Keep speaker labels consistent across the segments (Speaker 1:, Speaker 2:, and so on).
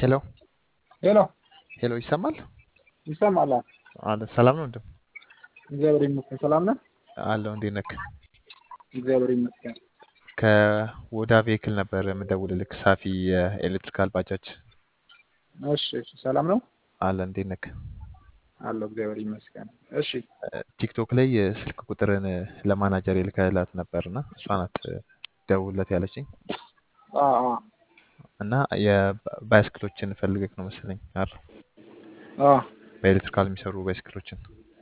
Speaker 1: ሄሎ
Speaker 2: ሄሎ
Speaker 1: ሄሎ፣ ይሰማል?
Speaker 2: ይሰማል?
Speaker 1: አለ ሰላም ነው ወንድም?
Speaker 2: እግዚአብሔር ይመስገን። ሰላም ነህ?
Speaker 1: አለሁ። እንዴት ነህ?
Speaker 2: እግዚአብሔር ይመስገን።
Speaker 1: ከወዳ ቬክል ነበር የምደውልልህ። ሳፊ የኤሌክትሪካል ባጃጅ
Speaker 2: እሺ፣ እሺ። ሰላም ነው?
Speaker 1: አለ። እንዴት ነህ?
Speaker 2: አለሁ። እግዚአብሔር ይመስገን። እሺ፣
Speaker 1: ቲክቶክ ላይ ስልክ ቁጥርን ለማናጀር የልከህላት ነበርና እሷ ናት ደውለት ያለችኝ
Speaker 2: አ አ
Speaker 1: እና የባይስክሎችን ፈልገህ ነው መሰለኝ አይደል?
Speaker 2: አ
Speaker 1: በኤሌክትሪካል የሚሰሩ ባይስክሎችን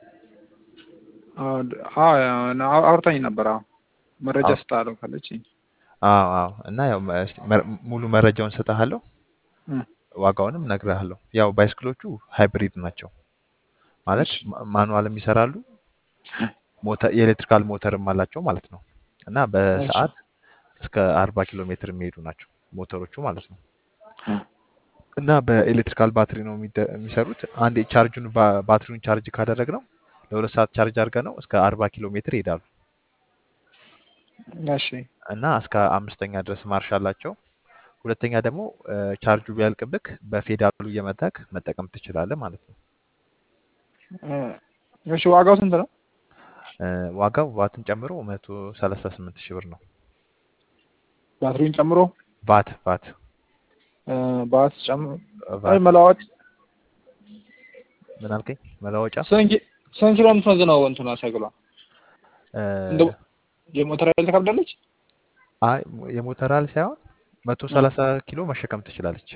Speaker 2: አ አ አውርታኝ ነበር። አዎ መረጃ
Speaker 1: አዎ።
Speaker 2: ስጣለው ካለችኝ
Speaker 1: አዎ አዎ። እና ያው እስኪ መረ- ሙሉ መረጃውን ሰጥሃለሁ፣
Speaker 2: እ
Speaker 1: ዋጋውንም እነግርሃለሁ። ያው ባይስክሎቹ ሃይብሪድ ናቸው ማለት
Speaker 2: እሺ
Speaker 1: ማ- ማኑዋልም ይሰራሉ ሞተር የኤሌክትሪካል ሞተርም አላቸው ማለት ነው። እና
Speaker 2: እሺ
Speaker 1: በሰዓት እስከ አርባ ኪሎ ሜትር የሚሄዱ ናቸው ሞተሮቹ ማለት ነው። እና በኤሌክትሪካል ባትሪ ነው የሚደ- የሚሰሩት። አንዴ ቻርጁን ባ- ባትሪውን ቻርጅ ካደረግ ነው ለሁለት ሰዓት ቻርጅ አድርገ ነው እስከ አርባ ኪሎ ሜትር ይሄዳሉ።
Speaker 2: እሺ
Speaker 1: እና እስከ አምስተኛ ድረስ ማርሽ አላቸው። ሁለተኛ ደግሞ እ፣ ቻርጁ ቢያልቅብክ በፌዳሉ እየመታክ መጠቀም ትችላለህ ማለት ነው።
Speaker 2: እ፣ እሺ ዋጋው ስንት ነው?
Speaker 1: እ፣ ዋጋው ቫትን ጨምሮ መቶ ሰላሳ ስምንት ሺህ ብር ነው።
Speaker 2: ባትሪውን ጨምሮ
Speaker 1: ቫት ቫት
Speaker 2: እ፣ ባት ጨምሮ አይ
Speaker 1: ቫት
Speaker 2: መለዋወጥ
Speaker 1: ምን አልከኝ? መለወጫ
Speaker 2: ስንት ኪ- ስንት ኪሎ የምትመዝነው እንትኗ ሳይክሏ?
Speaker 1: እ፣
Speaker 2: እንደ የሞተር ኃይል ትከብዳለች?
Speaker 1: አይ የሞተር ኃይል ሳይሆን መቶ
Speaker 2: እ፣
Speaker 1: ሰላሳ ኪሎ መሸከም ትችላለች።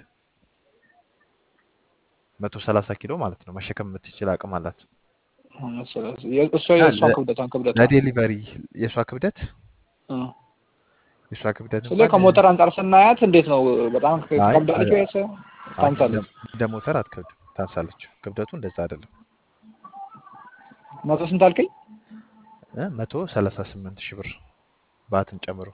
Speaker 1: መቶ ሰላሳ ኪሎ ማለት ነው መሸከም የምትችል አቅም አላት።
Speaker 2: ስለዚህ የ- እሷ
Speaker 1: እና
Speaker 2: የእሷን
Speaker 1: ለ-
Speaker 2: ክብደቷን ክብደቷን
Speaker 1: ለዴሊቨሪ የእሷ ክብደት
Speaker 2: እ።
Speaker 1: የእሷ ክብደት
Speaker 2: ስለ
Speaker 1: እንኳን
Speaker 2: ከሞተር አንጻር ስናያት እንዴት ነው? በጣም
Speaker 1: አይ
Speaker 2: ትከብዳለች
Speaker 1: አ-
Speaker 2: ወይስ
Speaker 1: አይ እንደ
Speaker 2: ታንሳለች?
Speaker 1: እንደ ሞተር አትከብድም፣ ታንሳለች። ክብደቱ እንደዛ አይደለም።
Speaker 2: መቶ ስንት አልከኝ?
Speaker 1: እ መቶ ሰላሳ ስምንት ሺህ ብር ባትን ጨምሮ።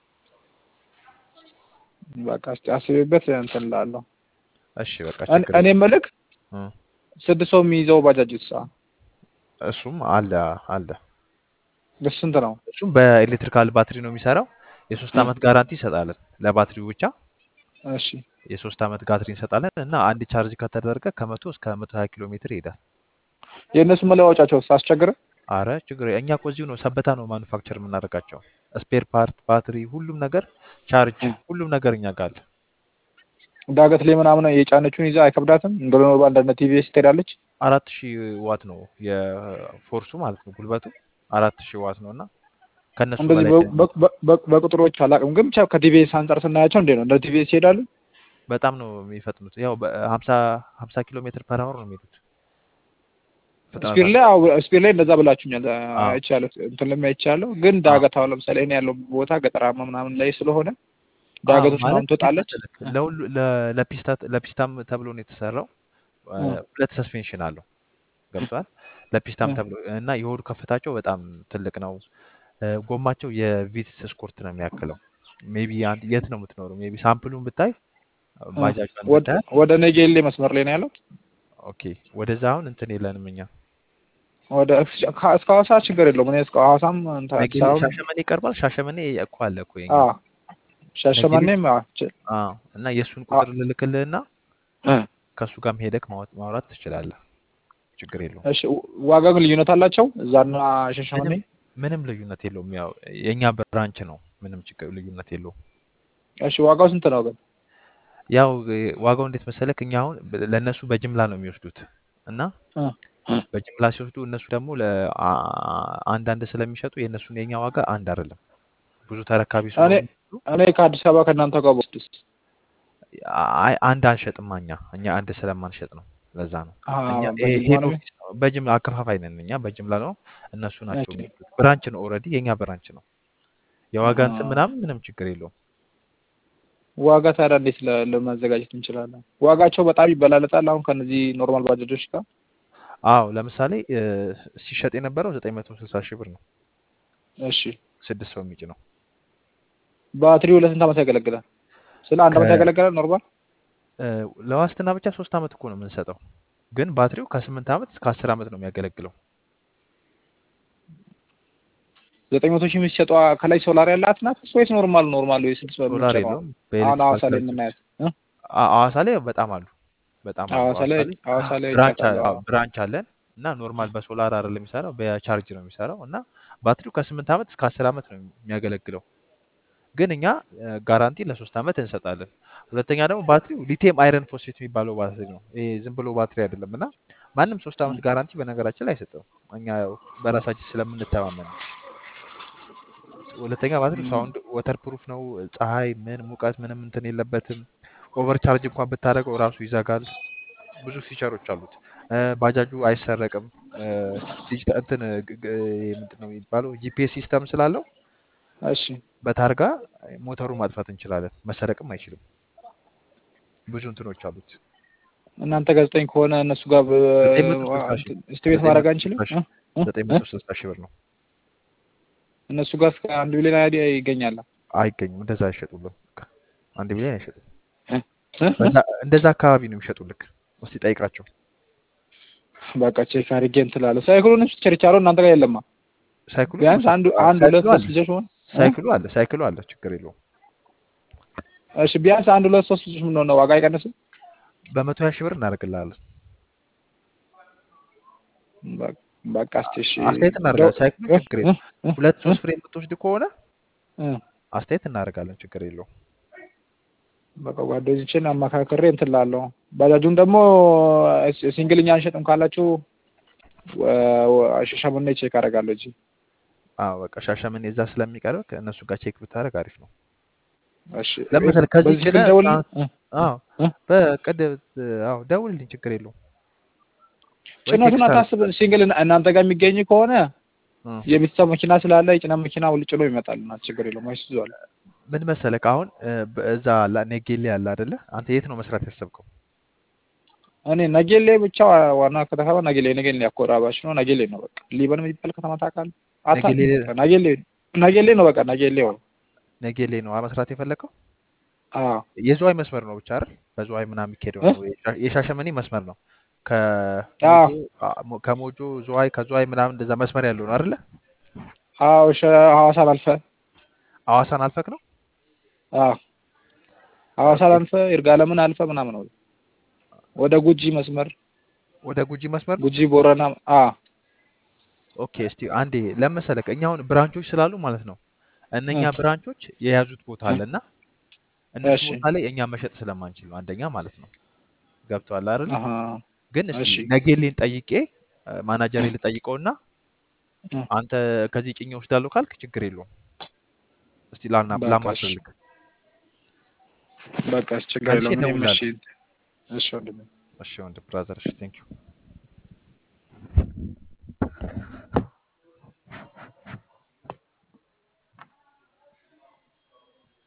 Speaker 2: በቃ እስኪ አስቤበት እንትን እላለሁ።
Speaker 1: እሺ በቃ
Speaker 2: እኔ
Speaker 1: ችግር
Speaker 2: እኔ
Speaker 1: የለም።
Speaker 2: የምልህ
Speaker 1: እ
Speaker 2: ስድስት ሰው የሚይዘው ባጃጅ ሳ
Speaker 1: እሱም አለ አለ።
Speaker 2: እሱ ስንት ነው?
Speaker 1: እሱም በኤሌክትሪካል ባትሪ ነው የሚሰራው። የሶስት ዓመት ጋራንቲ እንሰጣለን ለባትሪው ብቻ
Speaker 2: እሺ
Speaker 1: የሶስት ዓመት ጋትሪ እንሰጣለን እና አንድ ቻርጅ ከተደረገ ከመቶ እስከ መቶ ሀያ ኪሎ ሜትር ይሄዳል።
Speaker 2: የእነሱ መለዋወጫቸው አስቸግረ
Speaker 1: አረ ችግር እኛ እኮ እዚሁ ነው ሰበታ ነው ማኑፋክቸር የምናደርጋቸው። ስፔር ፓርት፣ ባትሪ፣ ሁሉም ነገር ቻርጅ፣ ሁሉም ነገር እኛ ጋር አለ።
Speaker 2: ዳገት ላይ ምናምን የጫነችውን ይዛ አይከብዳትም? እንደ ኖርማል እንደነ ቲቪኤስ ትሄዳለች?
Speaker 1: አራት ሺህ ዋት ነው የፎርሱ ማለት ነው ጉልበቱ አራት ሺህ ዋት ነው እና ከእነሱ
Speaker 2: እንደዚህ
Speaker 1: በላይ
Speaker 2: በ- በ- በ- በቁጥሮች አላውቅም፣ ግን ብቻ ከቲቪኤስ አንጻር ስናያቸው እንዴት ነው? እንደ ቲቪኤስ ይሄዳሉ?
Speaker 1: በጣም ነው የሚፈጥኑት። ያው በሀምሳ ሀምሳ ኪሎ ሜትር ፐር አወር ነው የሚሄዱት
Speaker 2: ስፒር ላይ
Speaker 1: ፍጥነታቸው።
Speaker 2: አዎ፣ ስፒር ላይ እንደዛ ብላችሁኛል።
Speaker 1: አዎ
Speaker 2: አይቻለሁ፣ እንትን ላይ አይቻለሁ። ግን
Speaker 1: አዎ
Speaker 2: ዳገት አሁን ለምሳሌ እኔ ያለው ቦታ ገጠራማ ምናምን ላይ ስለሆነ
Speaker 1: አዎ
Speaker 2: ዳገቶች
Speaker 1: ማለት
Speaker 2: ምናምን
Speaker 1: እንዴት
Speaker 2: ትወጣለች።
Speaker 1: መሰለክ ለሁሉ ለ- ለፒስታ ለፒስታም ተብሎ ነው የተሰራው። እ፣
Speaker 2: እ፣
Speaker 1: ሁለት ሰስፔንሽን አለው ገብቷል።
Speaker 2: እ፣
Speaker 1: ለፒስታም ተብሎ እና የሆዱ ከፍታቸው በጣም ትልቅ ነው። እ፣ ጎማቸው የቪትስ ስኮርት ነው የሚያክለው። ሜቢ አንድ የት ነው የምትኖረው? ሜቢ ሳምፕሉን ብታይ
Speaker 2: እ።
Speaker 1: ባጃጇን
Speaker 2: ወደ
Speaker 1: ብታያት
Speaker 2: ወደ ነጌሌ መስመር ላይ ነው ያለው።
Speaker 1: ኦኬ። ወደዛ አሁን እንትን የለንም እኛ
Speaker 2: ወደ ከ- እስከ ሐዋሳ ችግር የለውም። እኔ እስከ ሐዋሳም እንትን አዲስ
Speaker 1: ነጌሌ
Speaker 2: አበባም
Speaker 1: ሻሸመኔ ይቀርባል። ሻሸመኔ እኮ አለ እኮ የኛ
Speaker 2: አዎ
Speaker 1: ነጌሌ
Speaker 2: ሻሸመኔም አዎ ች-
Speaker 1: አዎ። እና የእሱን
Speaker 2: አ-
Speaker 1: ቁጥር ልልክልህና
Speaker 2: እ።
Speaker 1: ከእሱ ጋርም ሄደክ ማውራት ማውራት ትችላለህ። ችግር የለውም።
Speaker 2: እሺ ዋጋ ግን ልዩነት አላቸው እዛና ሻሸመኔ?
Speaker 1: ምንም ምንም ልዩነት የለውም። ያው የእኛ ብራንች ነው። ምንም ችግር ልዩነት የለውም።
Speaker 2: እሺ ዋጋው ስንት ነው ግን?
Speaker 1: ያው እ፣ ዋጋው እንዴት መሰለክ እኛ አሁን ብ- ለእነሱ በጅምላ ነው የሚወስዱት እና
Speaker 2: እ፣ እ።
Speaker 1: በጅምላ ሲወስዱ እነሱ ደግሞ ለአንዳንድ ስለሚሸጡ የእነሱን የኛ ዋጋ አንድ አይደለም። ብዙ ተረካቢ
Speaker 2: እኔ
Speaker 1: ስለሆኑ
Speaker 2: እኔ ከአዲስ አበባ ከእናንተ ጋር በወስድስ?
Speaker 1: አይ አንድ አንሸጥም እኛ እኛ አንድ ስለማንሸጥ ነው። ለዛ ነው
Speaker 2: አዎ
Speaker 1: እኛ ይሄ
Speaker 2: በጅምላ
Speaker 1: ሄድ
Speaker 2: ነው።
Speaker 1: ኦፊስ ነው። በጅምላ አከፋፋይ ነን እኛ በጅምላ ነው። እነሱ ናቸው
Speaker 2: እሺ
Speaker 1: የሚወስዱት። ብራንች ነው ኦልሬዲ የኛ ብራንች ነው። የዋጋ እንትን
Speaker 2: አ፣
Speaker 1: ምናምን ምንም ችግር የለውም።
Speaker 2: ዋጋ ታዲያ እንዴት ለ- ለማዘጋጀት እንችላለን? ዋጋቸው በጣም ይበላለጣል አሁን ከነዚህ ኖርማል ባጃጆች ጋር?
Speaker 1: አዎ ለምሳሌ እ፣ ሲሸጥ የነበረው ዘጠኝ መቶ ስልሳ ሺህ ብር ነው።
Speaker 2: እሺ
Speaker 1: ስድስት ሰው የሚጭ ነው።
Speaker 2: ባትሪው ለስንት ዓመት ያገለግላል? ስለ አንድ ዓመት
Speaker 1: ከ
Speaker 2: ያገለግላል ኖርማል?
Speaker 1: እ፣ ለዋስትና ብቻ ሶስት ዓመት እኮ ነው የምንሰጠው፣ ግን ባትሪው ከስምንት ዓመት እስከ አስር ዓመት ነው የሚያገለግለው።
Speaker 2: ዘጠኝ መቶ ሺህ የሚሸጧ ከላይ ሶላር ያላት ናት ወይስ ኖርማል ኖርማል ወይ ስድስት
Speaker 1: ሶላር
Speaker 2: የምትሸጠዋ?
Speaker 1: የለውም።
Speaker 2: አሁን
Speaker 1: በኤሌክትሪካል
Speaker 2: ሐዋሳ ላይ
Speaker 1: ቻርጅ
Speaker 2: የምናያት እ?
Speaker 1: አ- ሐዋሳ ላይ በጣም አሉ በጣም አሉ።
Speaker 2: ሐዋሳ
Speaker 1: ሐዋሳ
Speaker 2: ላይ
Speaker 1: ላይ
Speaker 2: ሐዋሳ ላይ
Speaker 1: ብራንች አ-
Speaker 2: አውቃለሁ።
Speaker 1: አዎ፣ ብራንች አለን እና ኖርማል በሶላር አይደለም የሚሰራው በቻርጅ ነው የሚሰራው እና ባትሪው ከስምንት ዓመት እስከ አስር ዓመት ነው የሚያገለግለው። ግን እኛ እ፣ ጋራንቲ ለሶስት ዓመት እንሰጣለን። ሁለተኛ ደግሞ ባትሪው ሊቲየም አይረን ፎስፌት የሚባለው ባትሪ ነው። ይሄ ዝም ብሎ ባትሪ አይደለም እና ማንም ሶስት ዓመት ጋራንቲ በነገራችን ላይ አይሰጥም። እኛ ያው በራሳችን ስለምንተማመን ነው። ሁለተኛ ባትሪው ሳውንድ ወተር ፕሩፍ ነው። ፀሐይ ምን ሙቀት ምንም እንትን የለበትም። ኦቨር ቻርጅ እንኳን ብታደርገው ራሱ ይዘጋል። ብዙ ፊቸሮች አሉት። እ፣ ባጃጁ አይሰረቅም። እ፣ ዲጂታል እንትን ግ- ግ- ምንድን ነው የሚባለው ጂፒኤስ ሲስተም ስላለው
Speaker 2: እሺ
Speaker 1: በታርጋ ሞተሩን ማጥፋት እንችላለን። መሰረቅም አይችልም። ብዙ እንትኖች አሉት።
Speaker 2: እናንተ ጋዜጠኝ ከሆነ እነሱ ጋር
Speaker 1: ዘጠኝ መቶ ስልሳ ሺህ
Speaker 2: እስቲሜት
Speaker 1: ዘጠኝ
Speaker 2: ማድረግ
Speaker 1: መቶ
Speaker 2: አንችልም?
Speaker 1: ስልሳ ሺህ
Speaker 2: እ? እ?
Speaker 1: ዘጠኝ
Speaker 2: እ?
Speaker 1: መቶ ስልሳ ሺህ ብር ነው።
Speaker 2: እነሱ ጋር እስከ አንድ ሚሊዮን አይዲያ ይገኛል።
Speaker 1: አይገኝም። እንደዛ አይሸጡልም። በቃ አንድ ሚሊዮን አይሸጡም።
Speaker 2: እ? እ? እ?
Speaker 1: በዛ እንደዛ አካባቢ ነው የሚሸጡልክ። እስቲ ጠይቃቸው።
Speaker 2: በቃ ቼክ አድርጌ እንትን እላለሁ። ሳይክሉን ችርቻሮ እናንተ ጋር የለማ?
Speaker 1: ሳይክሉ
Speaker 2: ቢያንስ አንዱ አንድ ሁለት
Speaker 1: ሳይክሉ
Speaker 2: ሶስት
Speaker 1: አለ
Speaker 2: ልጆች ሆን
Speaker 1: ሳይክሉ አለ ሳይክሉ አለ። ችግር የለውም።
Speaker 2: እሺ ቢያንስ አንድ ሁለት ሶስት ልጆች ምን ነው ዋጋ አይቀንስም?
Speaker 1: በመቶ ሀያ ሺህ ብር እናደርግልሃለን።
Speaker 2: በ- በቃ እስኪ እሺ
Speaker 1: አስተያየት
Speaker 2: ደው
Speaker 1: እናደርጋለን። ሳይክሉ
Speaker 2: እ?
Speaker 1: ችግር
Speaker 2: እ?
Speaker 1: የለውም።
Speaker 2: እ?
Speaker 1: ሁለት
Speaker 2: እ?
Speaker 1: ሶስት ፍሬ የምትወስድ ከሆነ
Speaker 2: እ?
Speaker 1: አስተያየት እናደርጋለን። ችግር የለውም።
Speaker 2: በቃ ጓደኞችን አማካክሬ እንትን እላለሁ። ባጃጁን ደግሞ ሲ- ሲንግልኛ አንሸጥም ካላችሁ ወ- ወ- ሻሸመኔ ቼክ አደርጋለሁ እንጂ
Speaker 1: አዎ በቃ ሻሸመኔ እዛ ስለሚቀርብ ከእነሱ ጋር ቼክ ብታደርግ አሪፍ ነው።
Speaker 2: እሺ
Speaker 1: ለምሳሌ ከዚህ
Speaker 2: በዚህ
Speaker 1: ጭነህ
Speaker 2: ስልክ ደውል
Speaker 1: ትራንስ አዎ
Speaker 2: እ?
Speaker 1: በቅድ አዎ ደውልልኝ፣ ችግር የለውም። ወይ
Speaker 2: ጭነቱን
Speaker 1: ቴክስት
Speaker 2: አታስብ። ሲንግል እናንተ ጋር የሚገኝ ከሆነ
Speaker 1: እ
Speaker 2: የቤተሰብ መኪና ስላለ የጭነት መኪና ውል ጭኖ ይመጣልና ችግር የለውም። አይሱዙ አለ።
Speaker 1: ምን መሰለህ አሁን እ፣ በእዛ ላ- ኔጌሌ ያለ አይደለ? አንተ የት ነው መስራት ያሰብከው?
Speaker 2: እኔ ነጌሌ ብቻ ዋና ከተማ ነጌሌ ነጌሌ ያኮራባች ነው። ነጌሌ ነው በቃ ሊበን የሚባል ከተማ ታውቃለህ? አታውቅም?
Speaker 1: ነጌሌ
Speaker 2: በቃ ነጌሌ ነጌሌ ነው በቃ ነጌሌ ነው።
Speaker 1: ነጌሌ ነው መስራት የፈለግከው?
Speaker 2: አዎ
Speaker 1: የዝዋይ መስመር ነው ብቻ አይደል? በዝዋይ ምናምን የሚካሄደው
Speaker 2: እ?
Speaker 1: ነው። የሻ- የሻሸመኔ መስመር ነው።
Speaker 2: አዎ
Speaker 1: ከሞጆ አ- ሞ- ከሞጆ ዝዋይ ከዝዋይ ምናምን እንደዛ መስመር ያለው ነው አይደለ?
Speaker 2: አዎ ሸ ሐዋሳን አልፈህ
Speaker 1: ሐዋሳን አልፈክ ነው?
Speaker 2: አዎ ሐዋሳን
Speaker 1: ኦኬ።
Speaker 2: አልፈህ ይርጋለምን አልፈህ ምናምን ነው ወደ ጉጂ መስመር
Speaker 1: ወደ ጉጂ መስመር ነው?
Speaker 2: ጉጂ ቦረና አዎ
Speaker 1: ኦኬ። እስቲ አንዴ ለመሰለክ እኛ አሁን ብራንቾች ስላሉ ማለት ነው እነኛ
Speaker 2: እ
Speaker 1: ብራንቾች የያዙት ቦታ
Speaker 2: እ
Speaker 1: አለና እነሱ
Speaker 2: እሺ
Speaker 1: ቦታ ላይ እኛ መሸጥ ስለማንችል ነው አንደኛ ማለት ነው። ገብቶሃል አይደል?
Speaker 2: አሃ
Speaker 1: ግን እስቲ
Speaker 2: እሺ
Speaker 1: ነጌሌን ጠይቄ ማናጀሬ ልጠይቀውና
Speaker 2: እ
Speaker 1: አንተ ከዚህ ጭኜ ወስዳለሁ ካልክ ችግር የለውም። እስቲ ላና
Speaker 2: በቃ እሺ
Speaker 1: ላማክርልክ።
Speaker 2: በቃ እሺ ችግር
Speaker 1: መልሼ
Speaker 2: የለውም። እኔም እሺ
Speaker 1: እደውልልሃለሁ።
Speaker 2: እሺ ወንድሜ
Speaker 1: እሺ ወንድም ብራዘር፣ እሺ ቴንክ ዩ